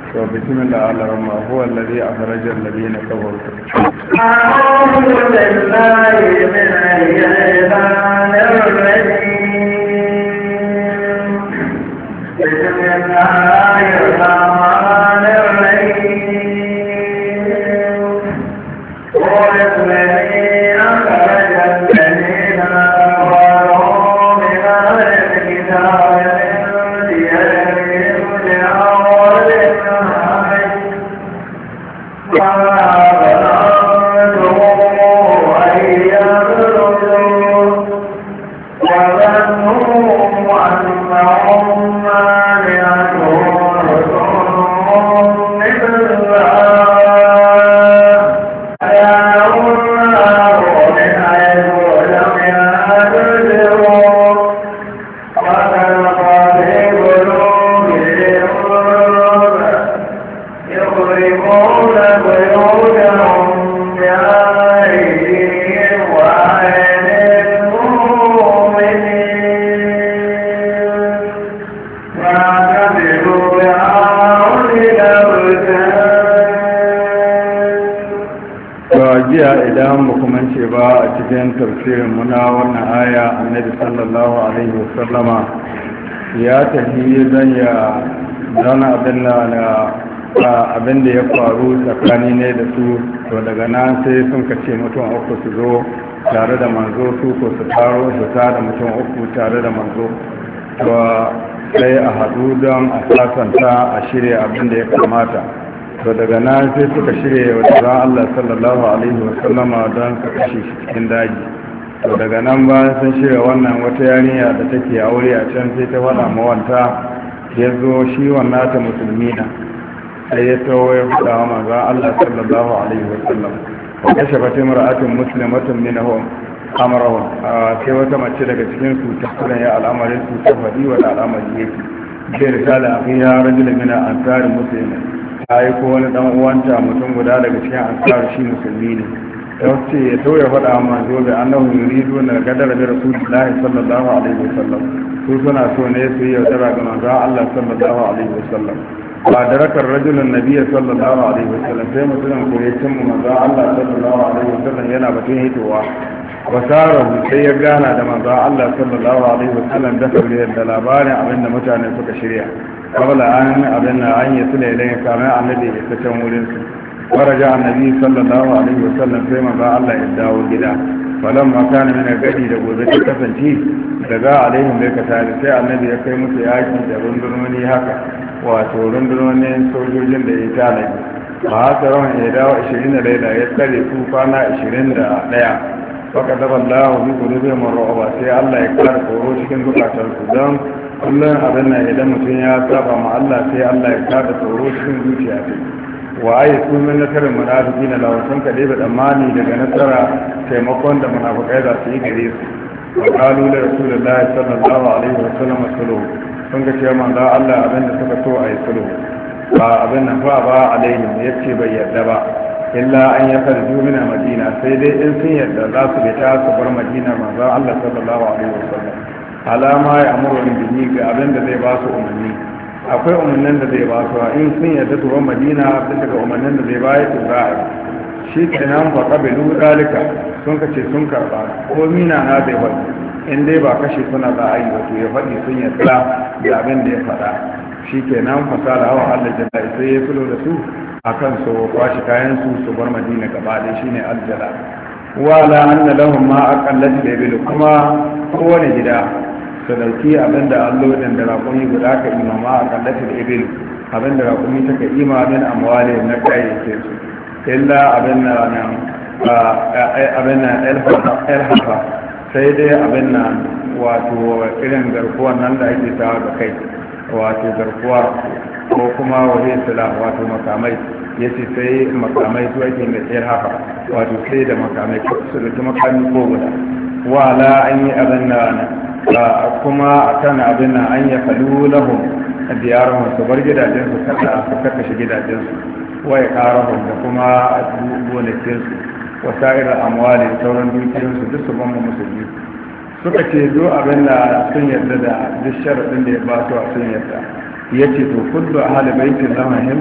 to bismillah al-rahman huwa alladhi akhraja alladhina kafaru أعوذ بالله من الشيطان الرجيم بسم الله الرحمن الرحيم هو الذي أخرج الذين كفروا من أهل الكتاب من ديارهم لأول النهار وما ظننتم أن يخرجوا وظنوا أنهم مانعتهم رسلهم من الله فيعلم الله من حيث لم يحتسبوا وخلق في قلوبهم يخرجون بيوتهم بأيديهم وأيدي المؤمنين فاعتبروا بأولي الأبصار to jiya idan ba kuma ce ba a cikin tafsirin muna wannan aya annabi sallallahu alaihi wasallama ya tafi zan ya zauna abin da na abin da ya faru tsakani ne da su to daga nan sai sun kace mutum uku su zo tare da manzo su ko su taro su da mutum uku tare da manzo to sai a haɗu don a sasanta a shirya abin da ya kamata to daga nan sai suka shirya wa tsoron Allah sallallahu alaihi wa sallama don ka kashe shi cikin daji to daga nan bayan sun shirya wannan wata yarinya da take aure a can sai ta faɗa mawanta ya zo shi wannan ta musulmi na sai ya tawo ya faɗa wa manzo Allah sallallahu alaihi wa sallam wa kashe fatin mar'atin muslimatun minhum amrahum sai wata mace daga cikin su ta kula ya al'amarin su ta faɗi wa al'amari yake sai risala akhiya rajulun min ansari muslimin ta yi ko wani dan uwanta mutum guda daga cikin ansar shi musulmi ne ya ce ya to ya faɗa ma zo da annahu yuridu na gadara da rasulullahi sallallahu alaihi wasallam su suna so ne su yi yaudara ga manzon Allah sallallahu alaihi wasallam ba da rakar rajulun nabiyya sallallahu alaihi wasallam sai mutumin ko ya cimma manzon Allah sallallahu alaihi wasallam yana batun hitowa wasarahu sai ya gana da manzon Allah sallallahu alaihi wasallam da kabilar da labarin abinda mutane suka shirya kabla an abin na an yi sule ilai kamar annabi ya ta can wurin su faraja annabi sallallahu alaihi wasallam sai manzo Allah ya dawo gida falan ma kana mina gadi da gobe ta kasance daga alaihim bai ka tare sai annabi ya kai musu yaki da rundunoni haka wato rundunonin sojojin da ya tana ba haka rawan ya dawo 20 da laila ya tsare su kwana 21 faka daba Allah bi qulubihim ar-ru'ba sai Allah ya kara tsoro cikin zukatansu don kullum abin nan idan mutum ya saba ma Allah sai Allah ya kada tsoro cikin zuciya ta wa ayi sun min nasarar munafiki na lawasan ka dai tsammani daga nasara taimakon da munafikai za su yi gare su wa qalu li rasulillahi sallallahu alaihi wa sallam sulhu sun ga cewa manzo Allah abin da suka so ayi sulhu ba abin nan fa ba alaihim yace bai yarda ba illa an ya farju min madina sai dai in sun yarda za su bi ta su bar madina manzo Allah sallallahu alaihi wa sallam alama ya amurin bihi ga abin da zai ba su umarni akwai umarnin da zai ba su in sun yadda su ban madina sun daga umarnin da zai ba ya za a yi shi kenan fa kabilu dalika sun kace sun karba ko mina na zai faɗi in dai ba kashe suna za a yi wato ya faɗi sun yadda da abin da ya faɗa shi kenan fasala hawa Allah jalla sai ya fulo da su akan su kwashi kayan su su bar madina gaba ɗaya shine aljala wala anna lahum ma aqallat bil kuma kowane gida su dauki abinda allodin da raƙumi guda ka imama a kallatin ibil abinda raƙumi ta ka ima min amwali na kayayyakin su illa abin na nan abin na elhafa sai dai abin na wato irin garkuwan nan da ake sawa da kai wato garkuwa ko kuma waje sila wato makamai ya ce sai makamai su ake da elhafa wato sai da makamai su da makami ko guda wala an yi abin na kuma a kan abin nan an ya falu lahum diyarahum su bar gidajensu kada su karkashe gidajensu waya karahum da kuma gonakinsu wasa'irar amwali sauran dukiyoyinsu duk su ban musulmi suka ce duk abin da sun yarda da duk sharaɗin da ya ba su a sun yarda ya ce to kullu ahli baitin lahum